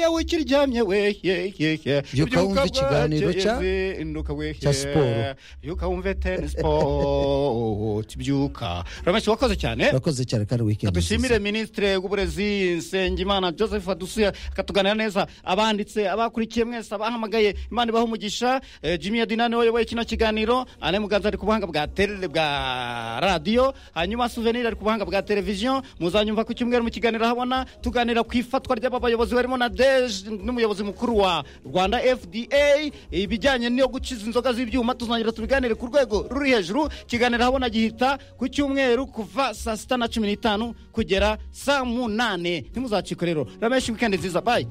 yewe kiryamye we ye ye ye Byuka wumve ikiganiro cya- induka we cya siporo. byuka wumve ten sport byuka ramashyi wakoze cyane urakoze cyane kandi weekend dushimire minisitiri w'uburezi nsengimana joseph adusuye akatuganira neza abanditse abakurikiye mwese abahamagaye imana ibaha umugisha Eh, jimmy yadina niwe wayoboye kino kiganiro ane muganza ari ku buhanga bwa tele bwa radiyo hanyuma souvenir ari ku buhanga bwa televiziyo muzanyumva ku cyumweru mu kiganiro habona tuganira ku ifatwa ry'aba bayobozi barimo na deje n'umuyobozi mukuru wa rwanda fda ibijyanye no gukiza inzoga z'ibyuma tuzongera tubiganire ku rwego ruri hejuru ikiganiro habona gihita ku cyumweru kuva saa sita na cumi n'itanu kugera saa munani ntimuzacike rero rameshi wikendi nziza bayi